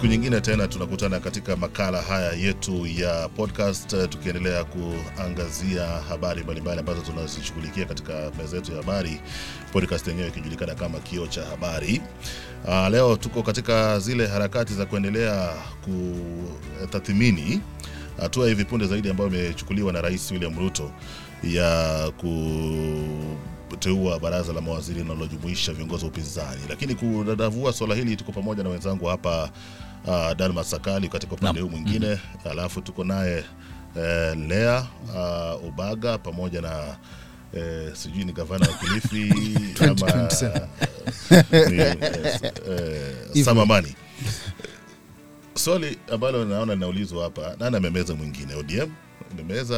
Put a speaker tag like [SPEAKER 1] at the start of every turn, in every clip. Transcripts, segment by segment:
[SPEAKER 1] siku nyingine tena tunakutana katika makala haya yetu ya podcast eh, tukiendelea kuangazia habari mbalimbali ambazo tunazishughulikia katika meza yetu ya habari, podcast yenyewe ikijulikana kama Kioo cha Habari. Uh, leo tuko katika zile harakati za kuendelea kutathmini hatua hivi punde zaidi ambayo imechukuliwa na Rais William Ruto ya kuteua baraza la mawaziri linalojumuisha viongozi wa upinzani. Lakini kudadavua swala hili, tuko pamoja na wenzangu hapa uh, Dalmas Sakali katika upande huu mwingine, alafu tuko naye eh, Lea uh, Ubaga pamoja na eh, sijui ni gavana wa Kilifi ama
[SPEAKER 2] 2027.
[SPEAKER 1] ni, eh, eh, Samamani. Swali ambalo naona linaulizwa hapa, nani amemeza mwingine? ODM imemeza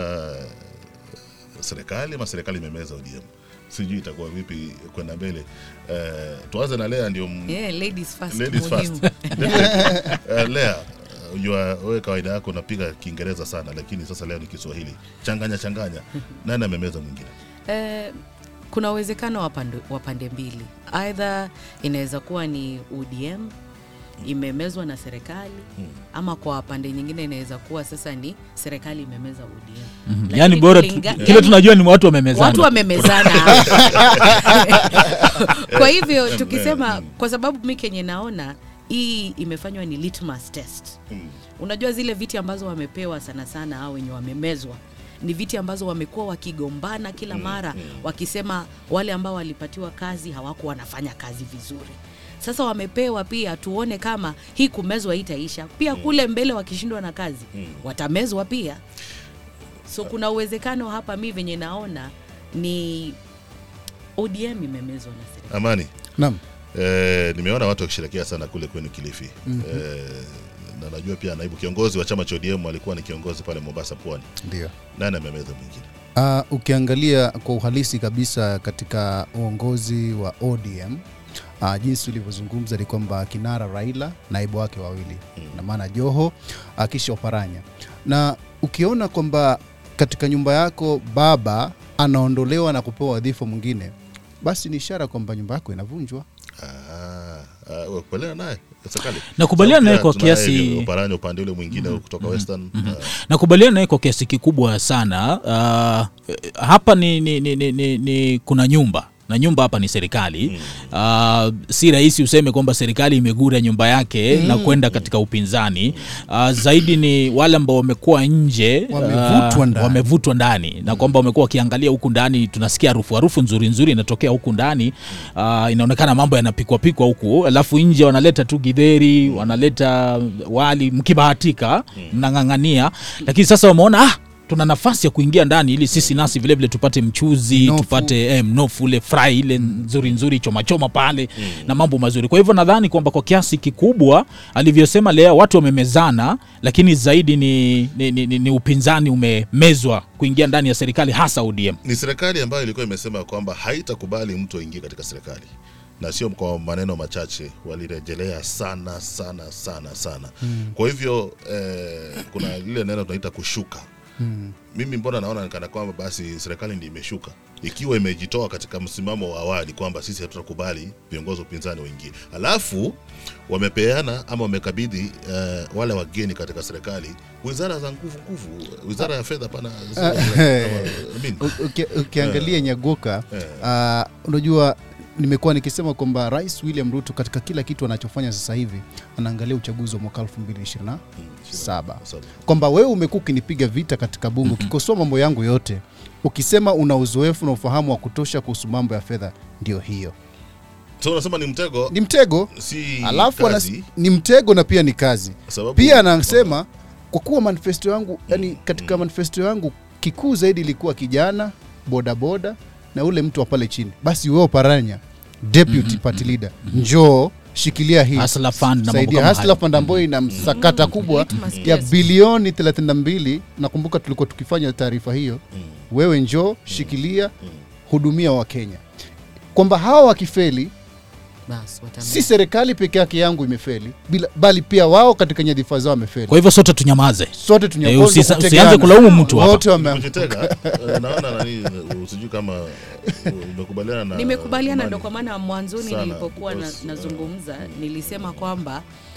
[SPEAKER 1] serikali ama serikali imemeza ODM? Sijui itakuwa vipi kwenda mbele. Eh, tuanze na Lea ndio m-
[SPEAKER 3] Yeah, ladies first.
[SPEAKER 1] ladies
[SPEAKER 3] muhimu.
[SPEAKER 1] first. Definitely. Eh, Lea, unajua wewe kawaida yako unapiga Kiingereza sana, lakini sasa leo ni Kiswahili. Changanya changanya, nani amemeza mwingine?
[SPEAKER 3] Eh, kuna uwezekano wa pande, wa pande mbili, aidha inaweza kuwa ni UDM imemezwa na serikali ama kwa pande nyingine inaweza kuwa sasa ni serikali imemeza UDM. Lakini
[SPEAKER 4] yani bora tu,
[SPEAKER 3] kulinga-
[SPEAKER 4] kile
[SPEAKER 3] yani
[SPEAKER 4] tunajua ni watu wamemezana
[SPEAKER 3] watu wamemezana kwa hivyo tukisema kwa sababu mi kenye naona hii imefanywa ni litmus test
[SPEAKER 1] Mm.
[SPEAKER 3] unajua zile viti ambazo wamepewa sana sana au wenye wamemezwa ni viti ambazo wamekuwa wakigombana kila mara wakisema wale ambao walipatiwa kazi hawakuwa wanafanya kazi vizuri sasa wamepewa pia tuone kama hii kumezwa itaisha pia kule mbele wakishindwa na kazi watamezwa pia so kuna uwezekano hapa mi venye naona ni ODM imemezwa na serikali.
[SPEAKER 1] Amani,
[SPEAKER 2] Naam.
[SPEAKER 1] eh, nimeona watu wakisherekea sana kule kwenu Kilifi. eh, na najua pia naibu kiongozi wa chama cha ODM alikuwa ni kiongozi pale Mombasa Pwani.
[SPEAKER 2] Ndio.
[SPEAKER 1] Nani amemeza mwingine?
[SPEAKER 2] Uh, ukiangalia kwa uhalisi kabisa katika uongozi wa ODM uh, jinsi ulivyozungumza ni kwamba kinara Raila naibu wake wawili
[SPEAKER 1] Mm.
[SPEAKER 2] na maana Joho uh, kisha Oparanya, na ukiona kwamba katika nyumba yako baba anaondolewa na kupewa wadhifa mwingine, basi ni ishara kwamba nyumba yako inavunjwa.
[SPEAKER 1] Ah, ah, wakubaliana naye Sakali?
[SPEAKER 4] Nakubaliana
[SPEAKER 1] Sababu
[SPEAKER 4] naye
[SPEAKER 1] pia
[SPEAKER 4] kwa
[SPEAKER 1] tunaye
[SPEAKER 4] kiasi-
[SPEAKER 1] Oparanya upande ule mwingine kutoka Western. ah,
[SPEAKER 4] nakubaliana naye kwa kiasi kikubwa sana uh, hapa ni, ni, ni, ni, ni, ni kuna nyumba na nyumba hapa ni serikali uh, si rahisi useme kwamba serikali imegura nyumba yake na kwenda katika upinzani uh, zaidi ni wale ambao wamekuwa nje
[SPEAKER 2] Wamevutwa
[SPEAKER 4] ah,
[SPEAKER 2] ndani.
[SPEAKER 4] wamevutwa ndani na kwamba wamekuwa wakiangalia huku ndani tunasikia harufu harufu nzuri nzuri inatokea huku ndani uh, inaonekana mambo yanapikwa pikwa huku alafu nje wanaleta tu gidheri wanaleta wali mkibahatika mnang'ang'ania lakini sasa wameona ah, tuna nafasi ya kuingia ndani ili sisi nasi vilevile vile tupate mchuzi
[SPEAKER 2] Mnofu.
[SPEAKER 4] tupate eh, mnofu ule fry ile nzuri nzuri choma choma pale na mambo mazuri kwa hivyo nadhani kwamba kwa kiasi kikubwa alivyosema lea watu wamemezana lakini zaidi ni, ni, ni, ni, ni upinzani umemezwa kuingia ndani ya serikali hasa ODM
[SPEAKER 1] ni serikali ambayo ilikuwa imesema kwamba haitakubali mtu aingie katika serikali na sio kwa maneno machache, walirejelea sana sana sana sana. Kwa hivyo eh, kuna lile neno tunaita kushuka. Mimi mbona naona kana kwamba basi serikali ndi imeshuka ikiwa imejitoa katika msimamo wa awali kwamba sisi hatutakubali viongozi wa upinzani waingie, alafu wamepeana ama wamekabidhi eh, wale wageni katika serikali wizara za nguvu nguvu, wizara ya fedha pana Amin.
[SPEAKER 2] U- uki- ukiangalia Nyagoka
[SPEAKER 1] Eh.
[SPEAKER 2] uh, unajua nimekuwa nikisema kwamba Rais William Ruto katika kila kitu anachofanya sasa hivi anaangalia uchaguzi wa mwaka 2027
[SPEAKER 1] Saba.
[SPEAKER 2] kwamba wewe umekuwa ukinipiga vita katika bunge ukikosoa mambo yangu yote ukisema una uzoefu na ufahamu wa kutosha kuhusu mambo ya fedha ndio hiyo
[SPEAKER 1] So unasema ni mtego
[SPEAKER 2] ni mtego
[SPEAKER 1] si
[SPEAKER 2] alafu anas,
[SPEAKER 1] kazi,
[SPEAKER 2] ni mtego na pia ni kazi
[SPEAKER 1] sababu
[SPEAKER 2] pia anasema kwa kuwa manifesto yangu yani katika manifesto yangu kikuu zaidi ilikuwa kijana bodaboda na ule mtu wa pale chini basi wewe Oparanya deputy party leader njoo shikilia hii
[SPEAKER 4] Hustler Fund na mambo
[SPEAKER 2] saidia
[SPEAKER 4] kama
[SPEAKER 2] Hustler
[SPEAKER 4] hayo.
[SPEAKER 2] Fund ambayo ina msakata kubwa
[SPEAKER 3] Litmus
[SPEAKER 2] ya
[SPEAKER 3] test.
[SPEAKER 2] bilioni 32 nakumbuka tulikuwa tukifanya taarifa hiyo wewe njoo shikilia hudumia wa Kenya kwamba hawa wakifeli
[SPEAKER 3] Bas, watameza.
[SPEAKER 2] si serikali peke yake yangu imefeli bila, bali pia wao katika nyadhifa zao wamefeli
[SPEAKER 4] kwa hivyo sote tunyamaze
[SPEAKER 2] sote
[SPEAKER 4] Eh,
[SPEAKER 2] tunyapozwa
[SPEAKER 4] usisa-
[SPEAKER 2] kutegeana.
[SPEAKER 4] usianze kulaumu mtu hapa.
[SPEAKER 2] wote wame
[SPEAKER 1] kujitega eh, naona nani usijui kama eh, umekubaliana na
[SPEAKER 3] nimekubaliana
[SPEAKER 1] Imani.
[SPEAKER 3] ndo kwa maana mwanzoni
[SPEAKER 1] Sana,
[SPEAKER 3] nilipokuwa na,
[SPEAKER 1] because,
[SPEAKER 3] nazungumza nilisema kwamba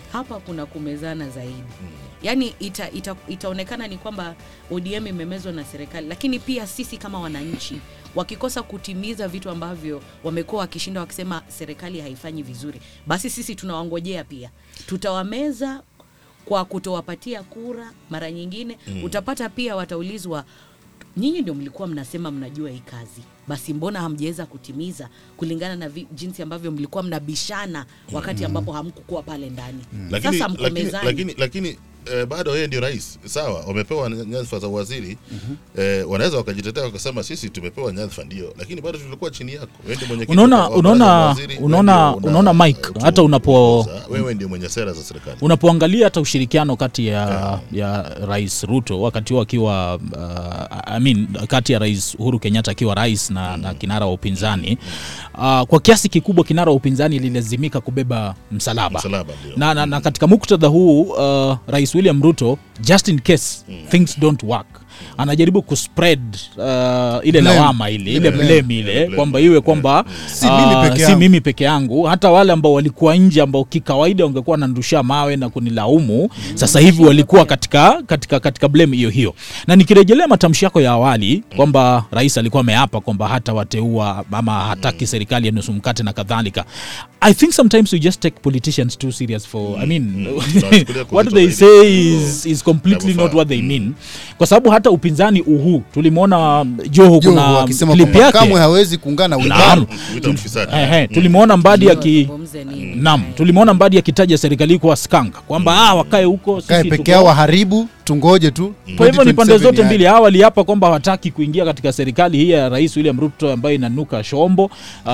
[SPEAKER 3] hapa kuna kumezana zaidi yaani ita, ita, itaonekana ni kwamba ODM imemezwa na serikali, lakini pia sisi kama wananchi wakikosa kutimiza vitu ambavyo wamekuwa wakishinda wakisema serikali haifanyi vizuri, basi sisi tunawangojea pia, tutawameza kwa kutowapatia kura. Mara nyingine mm. utapata pia wataulizwa, nyinyi ndio mlikuwa mnasema mnajua hii kazi, basi mbona hamjaweza kutimiza kulingana na vi, jinsi ambavyo mlikuwa mnabishana wakati ambapo hamkukuwa pale ndani.
[SPEAKER 1] lakini,
[SPEAKER 3] Sasa mko
[SPEAKER 1] lakini,
[SPEAKER 3] mezani.
[SPEAKER 1] lakini, lakini eh, bado yeye ndio rais sawa, wamepewa nyadhifa za waziri eh, wanaweza wakajitetea wakasema sisi tumepewa nyadhifa ndio, lakini bado tulikuwa chini yako. Wewe ndio mwenyekiti
[SPEAKER 4] Unaona-
[SPEAKER 1] wa baraza
[SPEAKER 4] unaona-
[SPEAKER 1] la mawaziri, wewe
[SPEAKER 4] unaona-
[SPEAKER 1] ndio una-
[SPEAKER 4] unaona Mike,
[SPEAKER 1] tu-
[SPEAKER 4] hata unapo-
[SPEAKER 1] kuongoza, wewe ndio mwenye sera za serikali
[SPEAKER 4] unapoangalia hata ushirikiano kati ya, ya rais ruto wakati huo akiwa uh, I mean, kati ya rais uhuru kenyatta akiwa rais na, na kinara wa upinzani uh, kwa kiasi kikubwa kinara wa upinzani ililazimika kubeba msalaba,
[SPEAKER 1] msalaba ndio
[SPEAKER 4] na, na, na katika muktadha huu uh, rais william ruto just in case things don't work anajaribu kuspread uh, ile
[SPEAKER 2] Blame.
[SPEAKER 4] lawama ile ile
[SPEAKER 2] Ile blame.
[SPEAKER 4] blame ile
[SPEAKER 1] Blame.
[SPEAKER 4] kwamba iwe kwamba
[SPEAKER 2] Si mimi
[SPEAKER 4] ah,
[SPEAKER 2] peke
[SPEAKER 4] si
[SPEAKER 2] yangu.
[SPEAKER 4] mimi peke yangu hata wale ambao walikuwa nje ambao kikawaida wangekuwa wananirusha mawe na kunilaumu sasa hivi walikuwa katika katika katika blame hiyo hiyo na nikirejelea matamshi yako ya awali kwamba rais alikuwa ameapa kwamba hata wateua ama hataki serikali ya nusu mkate na kadhalika i think sometimes we just take politicians too serious for i mean
[SPEAKER 1] Tunawachukulia kwa
[SPEAKER 4] what
[SPEAKER 1] uzito
[SPEAKER 4] they
[SPEAKER 1] zaidi.
[SPEAKER 4] say is, is completely
[SPEAKER 1] Inavyofaa.
[SPEAKER 4] not what they mean kwa sababu hata upinzani uhu tulimwona joho
[SPEAKER 2] Joho
[SPEAKER 4] kuna
[SPEAKER 2] akisema
[SPEAKER 4] clip
[SPEAKER 2] kwamba
[SPEAKER 4] yake
[SPEAKER 2] kamwe hawezi kuungana
[SPEAKER 4] Naam.
[SPEAKER 2] Uganda.
[SPEAKER 1] Kuita mfisadi.
[SPEAKER 4] Ehe, tulimwona mbadi aki
[SPEAKER 3] Wazungumze nini?
[SPEAKER 4] Naam,
[SPEAKER 3] Eh.
[SPEAKER 4] tulimwona Mbadi akitaja serikali kuwa skanga kwamba ah, wakae huko
[SPEAKER 2] Kae
[SPEAKER 4] sisi
[SPEAKER 2] peke
[SPEAKER 4] tuko-
[SPEAKER 2] yao waharibu, tungoje tu.
[SPEAKER 4] Kwa hivyo ni pande
[SPEAKER 2] 2027
[SPEAKER 4] zote
[SPEAKER 2] yaje.
[SPEAKER 4] mbili. Hawa waliapa kwamba hawataki kuingia katika serikali hii ya Rais William Ruto ambayo inanuka shombo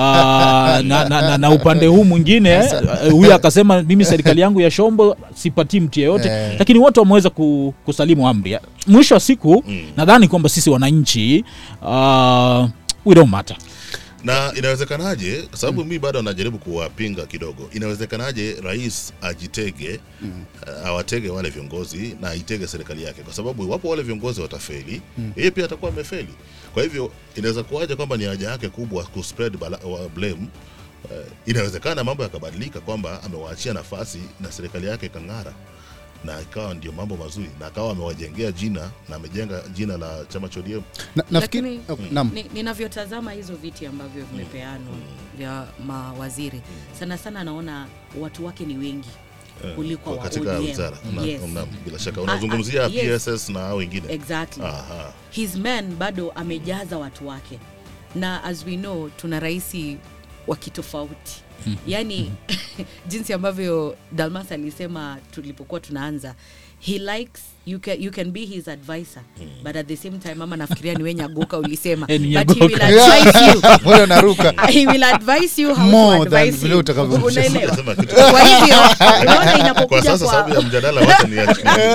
[SPEAKER 4] Ah, na, na, na, na upande huu mwingine eh, huyu akasema mimi serikali yangu ya shombo sipatii mtu yeyote
[SPEAKER 2] Eh.
[SPEAKER 4] lakini wote wameweza ku, kusalimu amri. Mwisho wa siku nadhani kwamba sisi wananchi uh, we don't matter.
[SPEAKER 1] na inawezekanaje kwa sababu mi bado najaribu kuwapinga kidogo inawezekanaje rais ajitege uh, awatege wale viongozi na aitege serikali yake kwa sababu iwapo wale viongozi watafeli yeye pia atakuwa amefeli kwa hivyo inaweza kuwaje kwamba ni haja yake kubwa kuspread bala, wa blame uh, inawezekana mambo yakabadilika kwamba amewaachia nafasi na serikali yake ikang'ara na ikawa ndio mambo mazuri na akawa amewajengea jina na amejenga jina la chama cha ODM
[SPEAKER 2] Na- nafikiri
[SPEAKER 3] Lakini-
[SPEAKER 2] okay, naam.
[SPEAKER 3] Ni- ninavyotazama hizo viti ambavyo vimepeanwa vya mawaziri sana sana naona watu wake ni wengi
[SPEAKER 1] eh,
[SPEAKER 3] kuliko
[SPEAKER 1] kwa
[SPEAKER 3] wa
[SPEAKER 1] katika
[SPEAKER 3] ODM.
[SPEAKER 1] wizara Na-
[SPEAKER 3] Yes.
[SPEAKER 1] na- bila shaka
[SPEAKER 3] Ah,
[SPEAKER 1] unazungumzia
[SPEAKER 3] ah, yes.
[SPEAKER 1] PSS na hao wengine
[SPEAKER 3] exactly
[SPEAKER 1] Aha.
[SPEAKER 3] his men bado amejaza watu wake na as we know tuna raisi wa kitofauti yaani jinsi ambavyo dalmas alisema tulipokuwa tunaanza he likes you can, you can be his advisor but at the same time ama nafikiria ni we nyagoka ulisema
[SPEAKER 4] Eh, ni
[SPEAKER 3] but he will
[SPEAKER 4] Nyagoka.
[SPEAKER 3] advise you
[SPEAKER 2] Mbona naruka?
[SPEAKER 3] he will advise you how
[SPEAKER 2] More
[SPEAKER 3] to
[SPEAKER 2] than
[SPEAKER 3] advise
[SPEAKER 2] vile
[SPEAKER 3] you.
[SPEAKER 2] utakavyo-
[SPEAKER 3] Unaelewa?
[SPEAKER 1] Sema kitu.
[SPEAKER 3] Kwa hivyo unaona
[SPEAKER 1] kwa
[SPEAKER 3] inapokuja
[SPEAKER 1] sasa sababu ya
[SPEAKER 3] kwa
[SPEAKER 1] mjadala wacha ni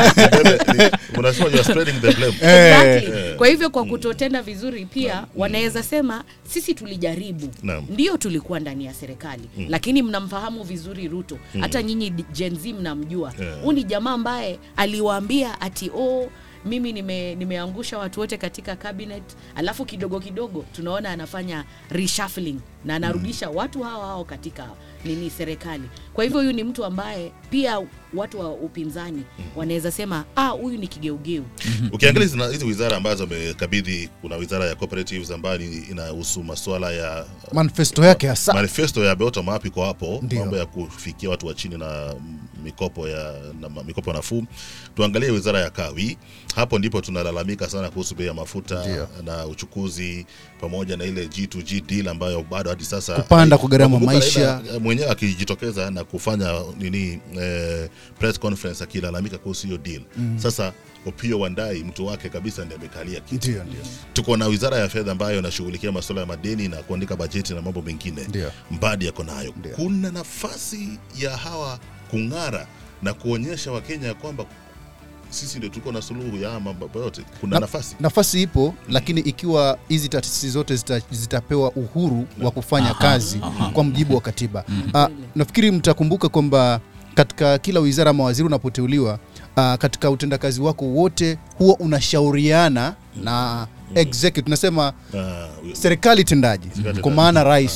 [SPEAKER 1] ni- unasema you are spreading the blame
[SPEAKER 3] Exactly. Kwa hivyo kwa kutotenda vizuri pia wanaweza sema sisi tulijaribu,
[SPEAKER 1] Naam.
[SPEAKER 3] ndio tulikuwa ndani ya serikali lakini mnamfahamu vizuri Ruto, hata nyinyi d- Gen Z mnamjua.
[SPEAKER 1] Yeah.
[SPEAKER 3] Huu ni jamaa ambaye aliwaambia ati oh, mimi nime, nimeangusha watu wote katika cabinet, alafu kidogo kidogo tunaona anafanya reshuffling na anarudisha watu hao hao katika nini serikali. Kwa hivyo huyu ni mtu ambaye pia watu wa upinzani wanaweza sema ah, huyu ni kigeugeu.
[SPEAKER 1] ukiangalia hizi- hizi wizara ambazo amekabidhi kuna wizara ya cooperatives ambayo ni- inahusu masuala ya
[SPEAKER 2] manifesto yake hasa
[SPEAKER 1] manifesto ya bottom up iko hapo
[SPEAKER 2] Ndio.
[SPEAKER 1] mambo ya kufikia watu wa chini na mikopo ya na ma- mikopo nafuu tuangalie wizara ya kawi hapo ndipo tunalalamika sana kuhusu bei ya mafuta
[SPEAKER 2] Ndio.
[SPEAKER 1] na uchukuzi pamoja na ile G2G deal ambayo bado hadi sasa
[SPEAKER 2] Kupanda kwa gharama
[SPEAKER 1] Nakumbuka
[SPEAKER 2] maisha.
[SPEAKER 1] Raila, eh, mwenyewe akijitokeza na kufanya nini eh, press conference akilalamika kuhusu hiyo deal sasa Opio Wandai mtu wake kabisa ndiye amekalia kiti
[SPEAKER 2] ndio ndio
[SPEAKER 1] tuko na wizara ya fedha ambayo inashughulikia masuala ya madeni na kuandika bajeti na mambo mengine
[SPEAKER 2] Ndio.
[SPEAKER 1] mbadi yako nayo
[SPEAKER 2] Ndio.
[SPEAKER 1] kuna nafasi ya hawa kung'ara na kuonyesha wakenya ya kwamba sisi ndio tuko na suluhu ya haya mambo yote kuna
[SPEAKER 2] Na-
[SPEAKER 1] nafasi
[SPEAKER 2] nafasi ipo lakini ikiwa hizi taasisi zote zita, zitapewa uhuru wa kufanya kazi kwa mjibu wa katiba Ah, nafikiri mtakumbuka kwamba katika kila wizara mawaziri unapoteuliwa ah, katika utendakazi wako wote huwa unashauriana na executive tunasema
[SPEAKER 1] Ah,
[SPEAKER 2] serikali tendaji
[SPEAKER 1] Serikali
[SPEAKER 2] kwa
[SPEAKER 1] tendaji.
[SPEAKER 2] maana rais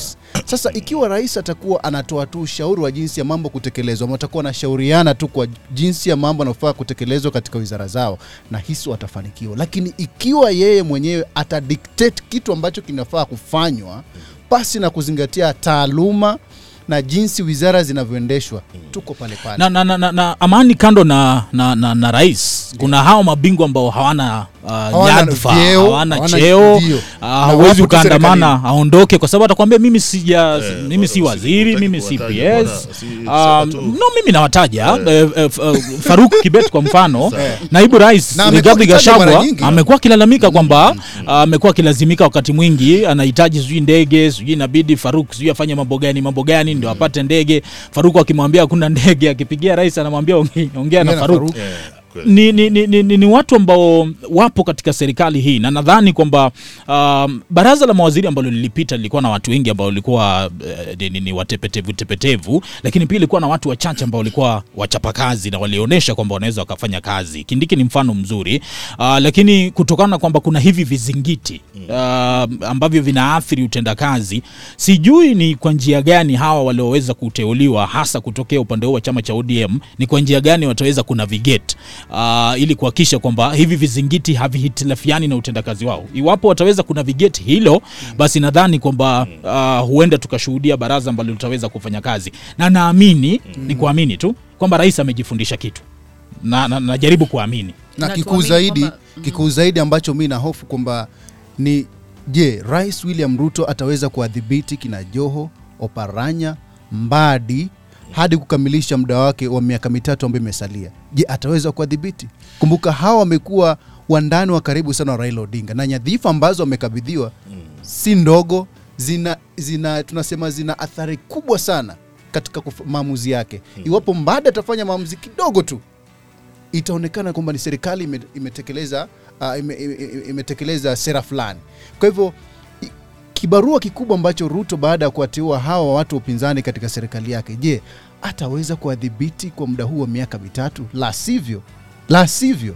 [SPEAKER 2] Sasa ikiwa rais atakuwa anatoa tu ushauri wa jinsi ya mambo kutekelezwa, ama watakuwa wanashauriana tu kwa jinsi ya mambo yanayofaa kutekelezwa katika wizara zao, na hisi watafanikiwa. Lakini ikiwa yeye mwenyewe atadictate kitu ambacho kinafaa kufanywa pasi na kuzingatia taaluma na jinsi wizara zinavyoendeshwa, tuko pale pale.
[SPEAKER 4] na, na, na, na, na amani kando na, na, na, na rais kuna hao mabingwa ambao hawana uh, nyadhifa
[SPEAKER 2] vyeo,
[SPEAKER 4] hawana
[SPEAKER 2] hawana
[SPEAKER 4] cheo
[SPEAKER 2] ndio.
[SPEAKER 4] uh,
[SPEAKER 2] Na
[SPEAKER 4] hawezi
[SPEAKER 2] wapo tu
[SPEAKER 4] ukaandamana
[SPEAKER 2] serikalini.
[SPEAKER 4] aondoke kwa sababu atakwambia mimi sija
[SPEAKER 1] Eh,
[SPEAKER 4] mimi si
[SPEAKER 1] wala-
[SPEAKER 4] waziri
[SPEAKER 1] hutaki
[SPEAKER 4] mimi si
[SPEAKER 1] kuwataja,
[SPEAKER 4] PS
[SPEAKER 1] bwana, si-
[SPEAKER 4] Um,
[SPEAKER 1] sema tu.
[SPEAKER 4] no mimi nawataja eh, eh, f- eh, Faruk Kibet kwa mfano
[SPEAKER 1] Sawa.
[SPEAKER 4] naibu rais
[SPEAKER 2] Na amekuwa
[SPEAKER 4] Rigathi
[SPEAKER 2] akitajwa mara
[SPEAKER 4] Gachagua
[SPEAKER 2] nyingi.
[SPEAKER 4] amekuwa akilalamika kwamba ah, amekuwa akilazimika wakati mwingi anahitaji sijui ndege sijui inabidi Faruk sijui afanye mambo gani mambo gani ndio apate ndege Faruk akimwambia hakuna ndege akipigia rais anamwambia "Onge- ongea na
[SPEAKER 2] Ongea na
[SPEAKER 4] Faruk
[SPEAKER 2] Faruk.
[SPEAKER 1] Eh, kweli.
[SPEAKER 4] ni, ni, ni, ni, ni, ni watu ambao wapo katika serikali hii na nadhani kwamba um, baraza la mawaziri ambalo lilipita lilikuwa na watu wengi ambao walikuwa uh, ni, ni, ni watepetevu tepetevu, lakini pia ilikuwa na watu wachache ambao walikuwa wachapakazi na walionyesha kwamba wanaweza wakafanya kazi. Kindiki ni mfano mzuri uh, lakini kutokana na kwamba kuna hivi vizingiti uh, ambavyo vinaathiri utendakazi, sijui ni kwa njia gani hawa walioweza kuteuliwa hasa kutokea upande huu wa chama cha ODM ni kwa njia gani wataweza kunavigate uh, ili kuhakikisha kwamba hivi vizingiti havihitilafiani na utendakazi wao. Iwapo wataweza kunavigate hilo, basi nadhani kwamba uh, huenda tukashuhudia baraza ambalo litaweza kufanya kazi, na naamini ni kuamini tu kwamba rais amejifundisha kitu na, na, najaribu kuamini
[SPEAKER 2] na
[SPEAKER 3] Na
[SPEAKER 2] kikuu
[SPEAKER 3] tuamini
[SPEAKER 2] zaidi
[SPEAKER 3] kwamba-
[SPEAKER 2] kikuu zaidi ambacho mi nahofu kwamba ni je rais william ruto ataweza kuwadhibiti kina joho oparanya mbadi hadi kukamilisha muda wake wa miaka mitatu ambayo imesalia je ataweza kuwadhibiti kumbuka hawa wamekuwa wandani wa karibu sana wa raila odinga na nyadhifa ambazo wamekabidhiwa si ndogo zina, zina tunasema zina athari kubwa sana katika kuf- maamuzi yake iwapo mbadi atafanya maamuzi kidogo tu itaonekana kwamba ni serikali ime- imetekeleza uh, ime, ime, imetekeleza sera fulani. Kwa hivyo i- kibarua kikubwa ambacho Ruto baada ya kuwateua hawa watu wa upinzani katika serikali yake, je, ataweza kuwadhibiti kwa muda huu wa miaka mitatu? La sivyo, la sivyo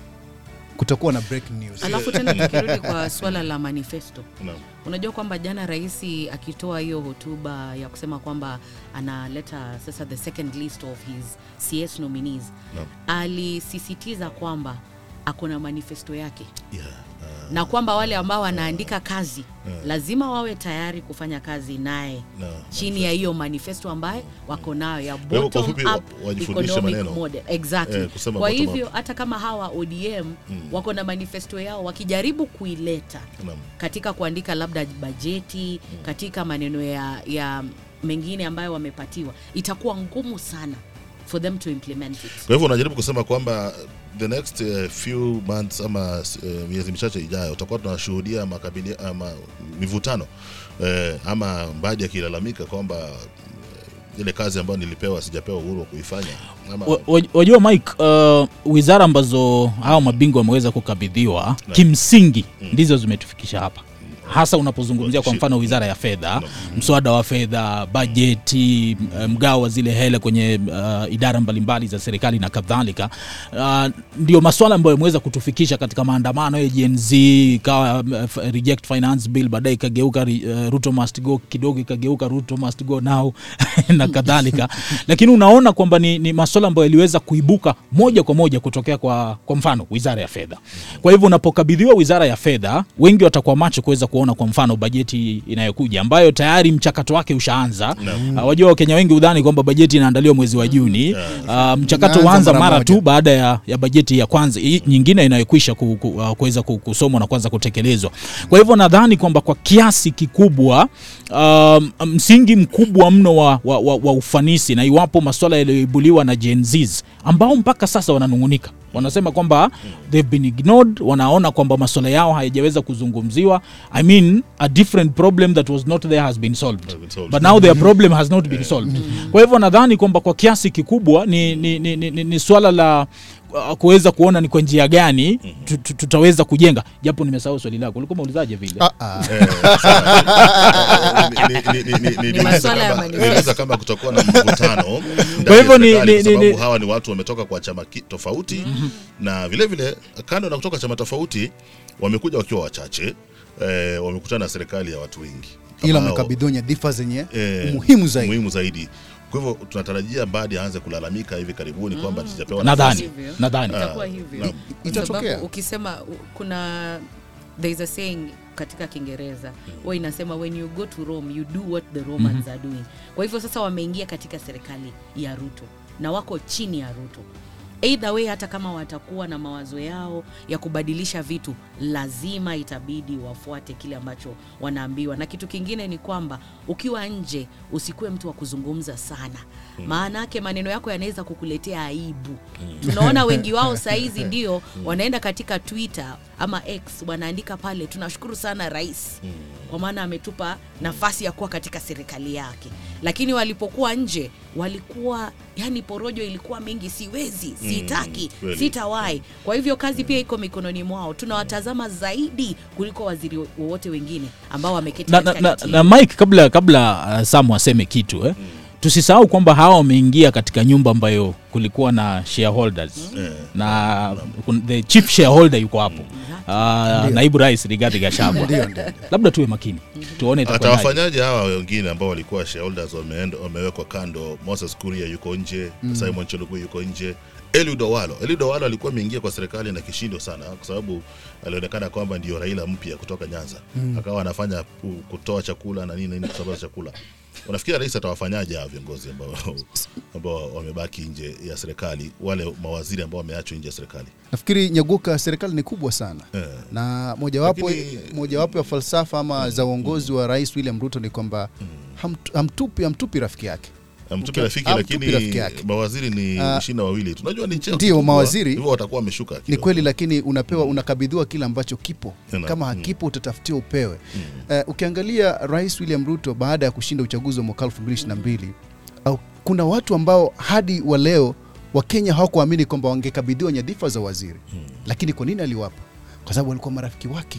[SPEAKER 2] kutakuwa na breaking news.
[SPEAKER 3] alafu tena tukirudi kwa swala la manifesto
[SPEAKER 1] Naam.
[SPEAKER 3] unajua kwamba jana rais akitoa hiyo hotuba ya kusema kwamba analeta sasa the second list of his cs nominees
[SPEAKER 1] Naam.
[SPEAKER 3] alisisitiza kwamba ako na manifesto yake
[SPEAKER 1] Yeah, uh,
[SPEAKER 3] na kwamba wale ambao wanaandika kazi lazima wawe tayari kufanya kazi naye
[SPEAKER 1] na-
[SPEAKER 3] chini ya hiyo manifesto ambaye wako nayo ya
[SPEAKER 1] hivyo kwa
[SPEAKER 3] bottom
[SPEAKER 1] ufupi,
[SPEAKER 3] up
[SPEAKER 1] wajifundishe
[SPEAKER 3] economic
[SPEAKER 1] maneno.
[SPEAKER 3] model exactly
[SPEAKER 1] Eh, kusema
[SPEAKER 3] kwa
[SPEAKER 1] bottom
[SPEAKER 3] hivyo hata kama hawa ODM wako na manifesto yao wakijaribu kuileta
[SPEAKER 1] naam.
[SPEAKER 3] katika kuandika labda bajeti katika maneno ya, ya mengine ambayo wamepatiwa itakuwa ngumu sana for them to implement it
[SPEAKER 1] Kwa hivyo unajaribu kusema kwamba the next uh, few months ama uh, miezi michache ijayo utakuwa tunashuhudia makabili ama mivutano uh, ama Mbadi akilalamika kwamba uh, ile kazi ambayo nilipewa sijapewa uhuru wa kuifanya ama
[SPEAKER 4] Wa- wa- wajua Mike, uh, wizara ambazo hao mabingwa wameweza kukabidhiwa kimsingi ndizo zimetufikisha hapa hasa unapozungumzia kwa mfano wizara ya fedha mswada wa fedha bajeti m- mgao wa zile hele kwenye uh, idara mbalimbali za serikali na kadhalika uh, ndio maswala ambayo yameweza kutufikisha katika maandamano ya Gen Z ikawa um, f- reject finance bill baadaye ikageuka uh, Ruto must go kidogo ikageuka Ruto must go now na kadhalika lakini unaona kwamba ni, ni maswala ambayo yaliweza kuibuka moja kwa moja kutokea kwa, kwa mfano wizara ya fedha kwa hivyo unapokabidhiwa wizara ya fedha wengi watakuwa macho kuweza kuona kwa mfano bajeti inayokuja ambayo tayari mchakato wake ushaanza uh, wajua wakenya wengi udhani kwamba bajeti inaandaliwa mwezi wa juni uh, mchakato
[SPEAKER 2] Inaanza
[SPEAKER 4] huanza
[SPEAKER 2] mara
[SPEAKER 4] mara
[SPEAKER 2] moja.
[SPEAKER 4] tu baada ya, ya bajeti ya kwanza hii nyingine inayokwisha ku, ku, uh, kuweza ku- kusomwa na kuanza kutekelezwa kwa hivyo nadhani kwamba kwa kiasi kikubwa um, msingi mkubwa mno wa, wa, wa, wa ufanisi na iwapo maswala yaliyoibuliwa na Gen Zs ambao mpaka sasa wananung'unika wanasema kwamba they've been ignored wanaona kwamba maswala yao hayajaweza kuzungumziwa i mean a different problem that was not there has been solved
[SPEAKER 1] Has been solved.
[SPEAKER 4] but now their problem has not been solved kwa hivyo nadhani kwamba kwa kiasi kikubwa ni, ni, ni, ni, ni, ni swala la uh, kuweza kuona ni kwa njia gani tu- tu- tutaweza kujenga japo nimesahau swali lako ulikuwa umeulizaje vile
[SPEAKER 2] Ah, ah.
[SPEAKER 1] Ni- ni- ni- ni- ni- niliuliza
[SPEAKER 3] maswala ya
[SPEAKER 1] kama-
[SPEAKER 3] manifesto.
[SPEAKER 1] niliuliza kama kutakuwa na mvutano ndani
[SPEAKER 4] Kwa hivyo
[SPEAKER 1] ya
[SPEAKER 4] ni-
[SPEAKER 1] serikali,
[SPEAKER 4] ni-
[SPEAKER 1] kwa
[SPEAKER 4] ni-
[SPEAKER 1] sababu
[SPEAKER 4] ni-
[SPEAKER 1] hawa ni watu wametoka kwa chama ki- tofauti na vile vile kando na kutoka chama tofauti wamekuja wakiwa wachache eh, wamekutana na serikali ya watu wengi
[SPEAKER 2] ila
[SPEAKER 1] hao-
[SPEAKER 2] amekabidhiwa nyadhifa zenye
[SPEAKER 1] eh,
[SPEAKER 2] umuhimu zaidi
[SPEAKER 1] muhimu zaidi. Kwa hivyo tunatarajia Mbadi aanze kulalamika hivi karibuni kwamba sijapewa
[SPEAKER 4] nadhani
[SPEAKER 3] Hivyo.
[SPEAKER 4] nadhani
[SPEAKER 3] itakuwa
[SPEAKER 1] Ah,
[SPEAKER 3] hivyo
[SPEAKER 1] naam.
[SPEAKER 3] Kwa
[SPEAKER 2] Itatokea.
[SPEAKER 3] sababu ukisema u- kuna there is a saying katika kiingereza huwa inasema when you go to rome you do what the romans are doing kwa hivyo sasa wameingia katika serikali ya ruto na wako chini ya ruto either way hata kama watakuwa na mawazo yao ya kubadilisha vitu lazima itabidi wafuate kile ambacho wanaambiwa na kitu kingine ni kwamba ukiwa nje usikuwe mtu wa kuzungumza sana maana yake maneno yako yanaweza kukuletea aibu tunaona wengi wao saizi ndio wanaenda katika twitter ama x wanaandika pale tunashukuru sana rais kwa maana ametupa nafasi ya kuwa katika serikali yake lakini walipokuwa nje walikuwa yani porojo ilikuwa mingi siwezi sitaki
[SPEAKER 1] kweli.
[SPEAKER 3] sitawahi kwa hivyo kazi pia iko mikononi mwao tunawatazama zaidi kuliko waziri wowote wengine ambao wameketi
[SPEAKER 4] na, na,
[SPEAKER 3] katika
[SPEAKER 4] na,
[SPEAKER 3] kiti
[SPEAKER 4] na mike kabla kabla uh, samu aseme kitu eh? tusisahau kwamba hawa wameingia katika nyumba ambayo kulikuwa na shareholders
[SPEAKER 1] Eh,
[SPEAKER 4] na kun- the chief shareholder yuko hapo uh, naibu rais Rigathi Gachagua
[SPEAKER 2] Ndio, ndio.
[SPEAKER 4] labda tuwe makini tuone itakuwa
[SPEAKER 1] atawafanyaje hawa wengine ambao walikuwa shareholders wameenda- wamewekwa kando moses kuria yuko nje simon chelugui yuko nje eliud owalo eliud owalo alikuwa ameingia kwa serikali na kishindo sana kwa sababu alionekana kwamba ndio raila mpya kutoka nyanza akawa anafanya ku- kutoa chakula na nini nini kusambaza chakula unafikiri rais atawafanyaje hawa viongozi ambao ambao wamebaki nje ya serikali wale mawaziri ambao wameachwa nje ya serikali
[SPEAKER 2] nafikiri nyaguka serikali ni kubwa sana
[SPEAKER 1] Eh.
[SPEAKER 2] na mojawapo
[SPEAKER 1] Lakini-
[SPEAKER 2] mojawapo ya falsafa ama za uongozi wa rais william ruto ni kwamba hamt- hamtupi hamtupi rafiki yake
[SPEAKER 1] mtupe
[SPEAKER 2] Uki-
[SPEAKER 1] rafiki
[SPEAKER 2] amtupi
[SPEAKER 1] lakini
[SPEAKER 2] rafiki yake.
[SPEAKER 1] mawaziri ni
[SPEAKER 2] Ah,
[SPEAKER 1] ishirini na wawili tunajua ni cheo
[SPEAKER 2] ndio,
[SPEAKER 1] kikubwa,
[SPEAKER 2] mawaziri-
[SPEAKER 1] hivyo watakuwa wameshuka
[SPEAKER 2] ni
[SPEAKER 1] kidogo.
[SPEAKER 2] kweli lakini unapewa unakabidhiwa kile ambacho kipo
[SPEAKER 1] Tena,
[SPEAKER 2] kama
[SPEAKER 1] mm.
[SPEAKER 2] hakipo utatafutiwa upewe Eh, ukiangalia rais william ruto baada ya kushinda uchaguzi wa mwaka 2022 au kuna watu ambao hadi wa leo wakenya hawakuamini kwamba wangekabidhiwa nyadhifa za waziri lakini kwa nini aliwapa kwa sababu walikuwa marafiki wake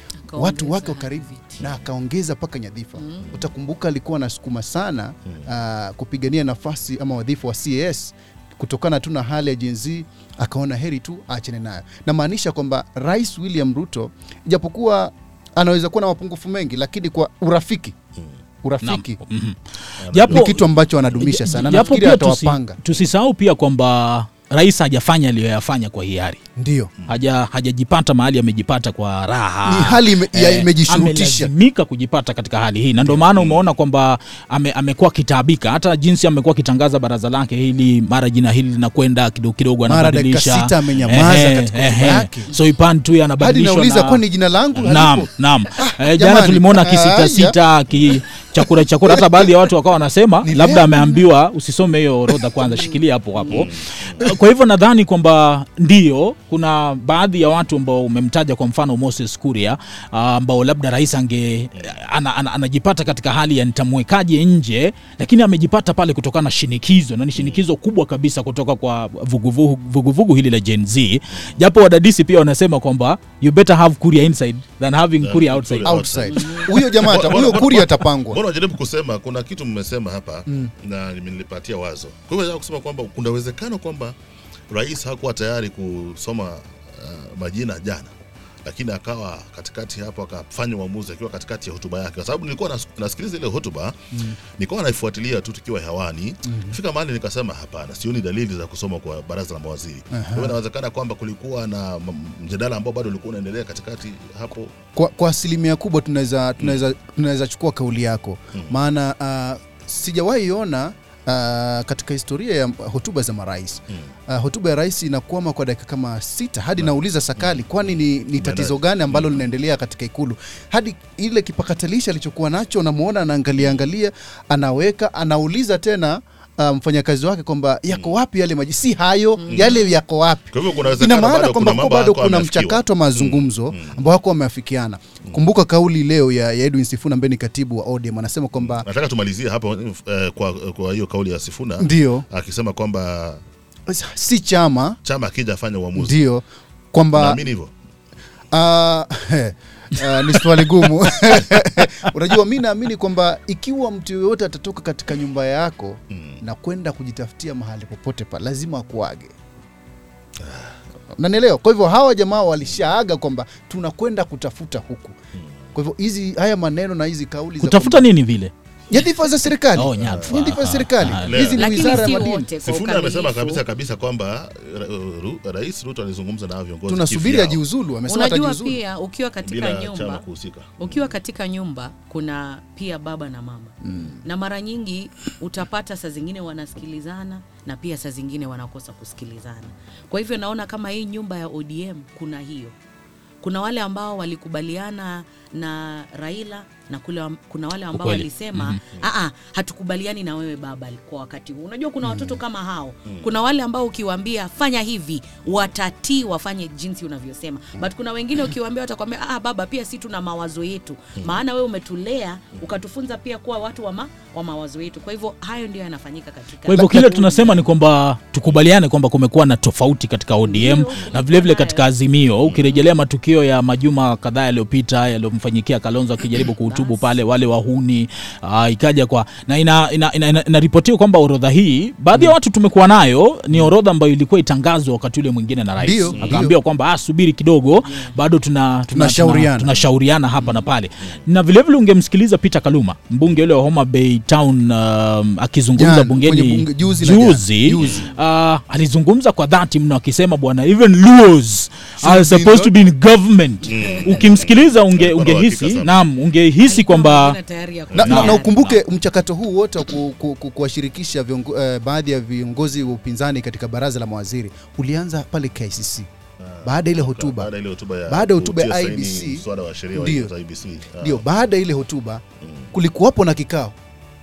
[SPEAKER 2] watu wake wa karibu na akaongeza mpaka nyadhifa utakumbuka alikuwa anasukuma sana uh, kupigania nafasi ama wadhifa wa cas kutokana tu na hali ya jenzi akaona heri tu aachane nayo namaanisha kwamba rais william ruto ijapokuwa anaweza kuwa na mapungufu mengi lakini kwa urafiki urafiki
[SPEAKER 4] Naam. Mhm.
[SPEAKER 2] ni
[SPEAKER 4] Japo-
[SPEAKER 2] kitu ambacho anadumisha sana
[SPEAKER 4] japo
[SPEAKER 2] nafikiri
[SPEAKER 4] pia tusi-
[SPEAKER 2] atawapanga
[SPEAKER 4] tusisahau pia kwamba rais hajafanya aliyoyafanya kwa hiari
[SPEAKER 2] ndio
[SPEAKER 4] haja hajajipata mahali amejipata kwa raha
[SPEAKER 2] Ni hali ime- ya imejishurutisha.
[SPEAKER 4] amelazimika kujipata katika hali hii na ndio maana umeona kwamba ame, amekuwa akitaabika hata jinsi amekuwa akitangaza baraza lake hili mara jina hili linakwenda kidogo kidogo
[SPEAKER 2] Mara
[SPEAKER 4] anabadilisha
[SPEAKER 2] dakika sita amenyamaza
[SPEAKER 4] Ehe,
[SPEAKER 2] katika
[SPEAKER 4] ehe.
[SPEAKER 2] hotuba yake.
[SPEAKER 4] so ipan tu
[SPEAKER 2] hadi
[SPEAKER 4] anabadilishwa
[SPEAKER 2] nauliza
[SPEAKER 4] na-
[SPEAKER 2] kwani jina langu
[SPEAKER 4] Naam,
[SPEAKER 2] halipo?
[SPEAKER 4] naam. Eh, jana
[SPEAKER 2] jamani.
[SPEAKER 4] tulimwona
[SPEAKER 2] Aya.
[SPEAKER 4] kisitasita ki chakura chakura, hata baadhi ya watu wakawa wanasema
[SPEAKER 2] Ni
[SPEAKER 4] labda
[SPEAKER 2] leo.
[SPEAKER 4] ameambiwa usisome hiyo orodha kwanza, shikilia hapo hapo. Kwa hivyo nadhani kwamba ndio kuna baadhi ya watu ambao umemtaja, kwa mfano Moses Kuria ah, ambao labda rais ange ana, ana, anajipata katika hali ya nitamwekaje nje, lakini amejipata pale kutokana na shinikizo, na ni shinikizo kubwa kabisa kutoka kwa vuguvugu vuguvugu hili la Gen Z, japo wadadisi pia wanasema kwamba you better have Kuria inside than having
[SPEAKER 1] Yeah,
[SPEAKER 4] Kuria outside.
[SPEAKER 1] Kuria.
[SPEAKER 2] outside huyo jamaa ata- huyo kuri atapangwa
[SPEAKER 1] mbona unajaribu kusema kuna kitu mmesema hapa na nilipatia wazo kwa hivyo nataka kusema kwamba kuna uwezekano kwamba rais hakuwa tayari kusoma uh, majina jana lakini akawa katikati hapo akafanya uamuzi akiwa katikati ya hotuba yake kwa sababu nilikuwa nas, nasikiliza ile hotuba mm. nilikuwa naifuatilia tu tukiwa hewani mm. fika mahali nikasema hapana sioni dalili za kusoma kwa baraza la mawaziri kwa hivyo inawezekana kwamba kulikuwa na m- mjadala ambao bado ulikuwa unaendelea katikati hapo
[SPEAKER 2] kwa, kwa asilimia kubwa tunaweza tunaweza tunaweza chukua kauli yako maana uh, sijawahi ona uh, katika historia ya hotuba za marais uh, hotuba ya rais inakwama kwa dakika kama sita hadi nauliza sakali kwani ni, ni tatizo gani ambalo linaendelea katika ikulu hadi ile kipakatalishi alichokuwa nacho namuona anaangalia angalia anaweka anauliza tena uh, mfanyakazi wake kwamba yako wapi yale maji si hayo yale yako wapi
[SPEAKER 1] kwa hivyo kuna
[SPEAKER 2] ina
[SPEAKER 1] uwezekano
[SPEAKER 2] maana
[SPEAKER 1] bado
[SPEAKER 2] kwamba
[SPEAKER 1] kuna
[SPEAKER 2] kwa
[SPEAKER 1] mambo
[SPEAKER 2] bado
[SPEAKER 1] hayakuwa
[SPEAKER 2] kuna
[SPEAKER 1] yameafikiwa.
[SPEAKER 2] mchakato wa mazungumzo ambao wako wameafikiana kumbuka kauli leo ya, ya edwin sifuna ambaye ni katibu wa odm anasema kwamba
[SPEAKER 1] nataka tumalizie hapo eh, kwa, kwa hiyo kauli ya Sifuna
[SPEAKER 2] ndio
[SPEAKER 1] akisema kwamba
[SPEAKER 2] si chama
[SPEAKER 1] chama akija afanya uamuzi
[SPEAKER 2] ndio kwamba
[SPEAKER 1] naamini hivyo
[SPEAKER 2] Ah, ah, ni swali gumu unajua mi naamini kwamba ikiwa mtu yoyote atatoka katika nyumba yako na kwenda kujitafutia mahali popote pa lazima akuage nanielewa kwa hivyo hawa jamaa walishaaga kwamba tunakwenda kutafuta huku kwa hivyo hizi haya maneno na hizi kauli za
[SPEAKER 4] kutafuta nini vile
[SPEAKER 2] nyadhifa za serikali
[SPEAKER 4] Oh, nyadhifa.
[SPEAKER 2] nyadhifa za serikali
[SPEAKER 4] Ah,
[SPEAKER 2] hizi ni
[SPEAKER 3] lakini
[SPEAKER 2] wizara
[SPEAKER 3] si
[SPEAKER 2] ya madini
[SPEAKER 3] wote kwa
[SPEAKER 1] Sifuna amesema
[SPEAKER 3] ukamilifu.
[SPEAKER 1] kabisa kabisa kwamba ra, ru, Rais Ruto alizungumza na hao viongozi
[SPEAKER 2] tunasubiri
[SPEAKER 1] kivyao,
[SPEAKER 2] ajiuzulu amesema
[SPEAKER 3] unajua
[SPEAKER 2] atajiuzulu
[SPEAKER 3] pia ukiwa katika
[SPEAKER 1] bila chama
[SPEAKER 3] nyumba
[SPEAKER 1] kuhusika.
[SPEAKER 3] ukiwa katika nyumba kuna pia baba na mama mm. na mara nyingi utapata saa zingine wanasikilizana na pia saa zingine wanakosa kusikilizana kwa hivyo naona kama hii nyumba ya odm kuna hiyo kuna wale ambao walikubaliana na raila na kule, wam- kuna wale ambao
[SPEAKER 4] Ukweli.
[SPEAKER 3] walisema mm-hmm. hatukubaliani na wewe baba kwa wakati huu unajua kuna watoto kama hao kuna wale ambao ukiwaambia fanya hivi watatii wafanye jinsi unavyosema but kuna wengine ukiwaambia watakwambia ah, baba pia si tuna mawazo yetu maana wewe umetulea ukatufunza pia kuwa watu wa, ma, wa mawazo yetu kwa hivyo hayo ndio yanafanyika katika
[SPEAKER 4] kwa hivyo kile tunasema ni kwamba tukubaliane kwamba kumekuwa na tofauti katika odm
[SPEAKER 3] Ndio,
[SPEAKER 4] na
[SPEAKER 3] kumekuwa
[SPEAKER 4] vilevile
[SPEAKER 3] nayo.
[SPEAKER 4] katika azimio ukirejelea matukio ya majuma kadhaa yaliyopita yaliyomfanyikia kalonzo akijaribu kuhutubu
[SPEAKER 3] Basi.
[SPEAKER 4] pale wale wahuni uh, ikaja kwa na inaripotiwa ina, ina, ina, inaripotiwa kwamba orodha hii baadhi ya watu tumekuwa nayo ni orodha ambayo ilikuwa itangazwa wakati ule mwingine na rais
[SPEAKER 2] Ndio,
[SPEAKER 4] akaambiwa
[SPEAKER 2] ndio.
[SPEAKER 4] kwamba ah, subiri kidogo bado tuna, tuna,
[SPEAKER 2] Tunashauriana.
[SPEAKER 4] tuna, tunashauriana hapa na pale na vilevile ungemsikiliza Peter Kaluma mbunge ule wa Homa Bay Town um, akizungumza
[SPEAKER 2] Jana,
[SPEAKER 4] bungeni
[SPEAKER 2] kwenye bunge- juzi na jana.
[SPEAKER 4] juzi
[SPEAKER 2] Juzi.
[SPEAKER 4] uh, alizungumza kwa dhati mno akisema bwana even Luos are
[SPEAKER 2] be
[SPEAKER 4] supposed to be in government ukimsikiliza unge,
[SPEAKER 1] Alikuwa na
[SPEAKER 4] ungehisi
[SPEAKER 1] uhakika sana.
[SPEAKER 4] naam ungehisi
[SPEAKER 3] Alikuwa
[SPEAKER 4] kwamba
[SPEAKER 3] mwingine tayari ya
[SPEAKER 2] na, na,
[SPEAKER 3] kupeana.
[SPEAKER 2] na ukumbuke mchakato huu wote wa ku, ku, ku, kuwashirikisha viongo, eh, baadhi ya viongozi wa upinzani katika baraza la mawaziri ulianza pale KICC baada ya ile hotuba
[SPEAKER 1] Baada ya ile hotuba ya
[SPEAKER 2] Baada ya hotuba ya
[SPEAKER 1] kutia saini
[SPEAKER 2] IBC,
[SPEAKER 1] mswada wa sheria wa
[SPEAKER 2] ndio.
[SPEAKER 1] za IBC. Ah.
[SPEAKER 2] ndio baada ya ile hotuba kulikuwapo na kikao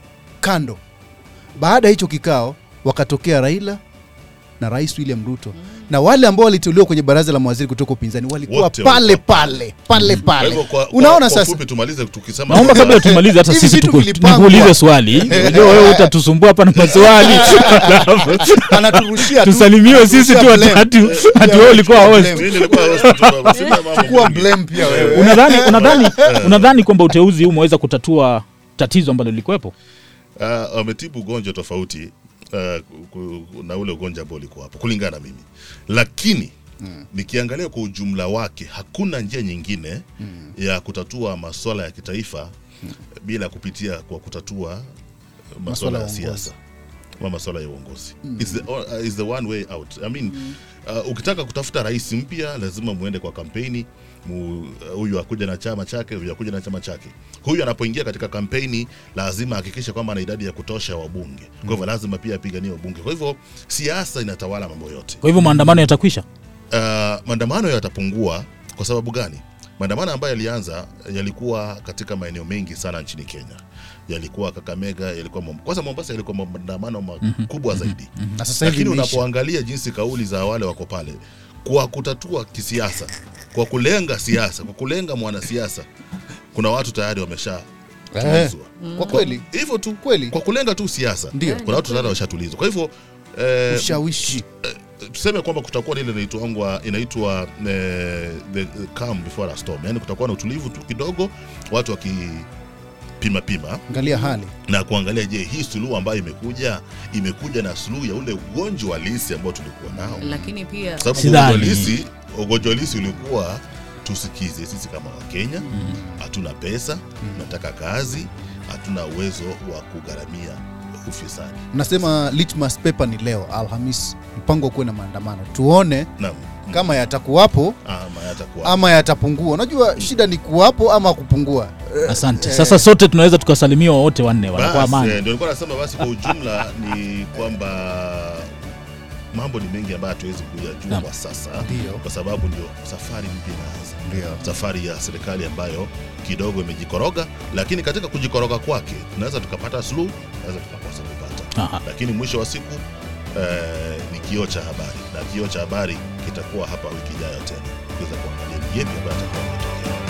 [SPEAKER 2] kando baada ya hicho kikao wakatokea raila na rais william ruto na wale ambao waliteuliwa kwenye baraza la mawaziri kutoka upinzani walikuwa
[SPEAKER 1] Wote
[SPEAKER 2] pale
[SPEAKER 1] walikuwa
[SPEAKER 2] pale pale
[SPEAKER 1] Kwa
[SPEAKER 2] pale
[SPEAKER 1] hivyo kwa- kwa-
[SPEAKER 2] unaona
[SPEAKER 1] kwa
[SPEAKER 2] sasa
[SPEAKER 1] ufupi tumalize tukisema
[SPEAKER 4] naomba kabla tumalize hata
[SPEAKER 2] Hivi
[SPEAKER 4] sisi
[SPEAKER 2] vitu
[SPEAKER 4] tuku-
[SPEAKER 2] vilipangwa.
[SPEAKER 4] nikuulize swali unajua wewe utatusumbua hapa na maswali Alafu
[SPEAKER 2] anaturushia tu-
[SPEAKER 4] tusalimiwe sisi tu
[SPEAKER 2] anaturushia
[SPEAKER 4] watatu
[SPEAKER 2] blame.
[SPEAKER 4] ati wewe ulikuwa host
[SPEAKER 2] Blame.
[SPEAKER 1] Mimi nilikuwa host tu, sina mambo
[SPEAKER 2] Chukua
[SPEAKER 1] mengi.
[SPEAKER 2] blame pia wewe
[SPEAKER 4] unadhani unadhani unadhani kwamba uteuzi huu umeweza kutatua tatizo ambalo lilikuwepo
[SPEAKER 1] Ah, wametibu ugonjwa tofauti ah, ku- ku- na ule ugonjwa ambao ulikuwa hapo kulingana na mimi lakini nikiangalia kwa ujumla wake hakuna njia nyingine ya kutatua maswala ya kitaifa bila kupitia kwa kutatua
[SPEAKER 2] Maswala
[SPEAKER 1] maswala
[SPEAKER 2] ya
[SPEAKER 1] ya
[SPEAKER 2] uongozi.
[SPEAKER 1] siasa ama maswala ya uongozi It's the, uh, is the one way out I mean, uh, ukitaka kutafuta rais mpya lazima muende kwa kampeni mu, uh, huyu akuja na chama chake huyu akuja na chama chake huyu anapoingia katika kampeni lazima ahakikishe kwamba ana idadi ya kutosha ya wabunge kwa hivyo lazima pia apiganie wabunge kwa hivyo siasa inatawala mambo yote
[SPEAKER 4] kwa hivyo maandamano yatakwisha
[SPEAKER 1] uh, maandamano yatapungua kwa sababu gani maandamano ambayo yalianza yalikuwa katika maeneo mengi sana nchini kenya yalikuwa kakamega yalikuwa Mom- kwanza mombasa yalikuwa maandamano makubwa zaidi
[SPEAKER 2] na sasa hivi
[SPEAKER 1] lakini
[SPEAKER 2] imeisha.
[SPEAKER 1] unapoangalia jinsi kauli za wale wako pale kwa kutatua kisiasa kwa kulenga siasa kwa kulenga mwanasiasa kuna watu tayari wamesha
[SPEAKER 2] Eh,
[SPEAKER 1] tulizwa
[SPEAKER 2] kwa kweli
[SPEAKER 1] hivyo tu
[SPEAKER 2] kweli
[SPEAKER 1] kwa kulenga tu siasa
[SPEAKER 2] Ndio.
[SPEAKER 1] kuna watu tayari washatulizwa kwa hivyo eh,
[SPEAKER 2] ushawishi
[SPEAKER 1] tuseme kwamba kutakuwa na ile inaitwa inaitwa eh, the the calm before a storm yani kutakuwa na utulivu tu kidogo watu wakipima pima
[SPEAKER 2] angalia hali
[SPEAKER 1] na kuangalia je hii suluhu ambayo imekuja imekuja na suluhu ya ule ugonjwa halisi ambao tulikuwa nao
[SPEAKER 3] lakini pia
[SPEAKER 1] kwa sababu
[SPEAKER 4] Sidhani.
[SPEAKER 1] ugonjwa halisi ugonjwa halisi ulikuwa tusikize sisi kama wakenya hatuna pesa tunataka kazi hatuna uwezo wa kugharamia ufisadi
[SPEAKER 2] nasema litmus paper ni leo alhamis mpango kuwe na maandamano tuone
[SPEAKER 1] naam
[SPEAKER 2] kama yatakuwapo
[SPEAKER 1] ama yatakuwa
[SPEAKER 2] ama yatapungua unajua shida ni kuwapo ama kupungua
[SPEAKER 4] asante sasa sote tunaweza tukasalimiwa wote wanne wanakuwa
[SPEAKER 1] Basi,
[SPEAKER 4] amani
[SPEAKER 1] eh, ndio nilikuwa nasema basi kwa ujumla ni kwamba mambo ni mengi ambayo hatuwezi kuyajua
[SPEAKER 4] Naam.
[SPEAKER 1] kwa sasa
[SPEAKER 2] Ndio.
[SPEAKER 1] kwa sababu ndio safari mpya inaanza
[SPEAKER 2] Ndio.
[SPEAKER 1] safari ya serikali ambayo kidogo imejikoroga lakini katika kujikoroga kwake tunaweza tukapata suluhu tunaweza tukakosa kupata
[SPEAKER 4] Aha.
[SPEAKER 1] lakini mwisho wa siku eh, ni kioo cha habari na kioo cha habari kitakuwa hapa wiki ijayo tena kuweza kuangalia ni yepi ambayo atakuwa ametokea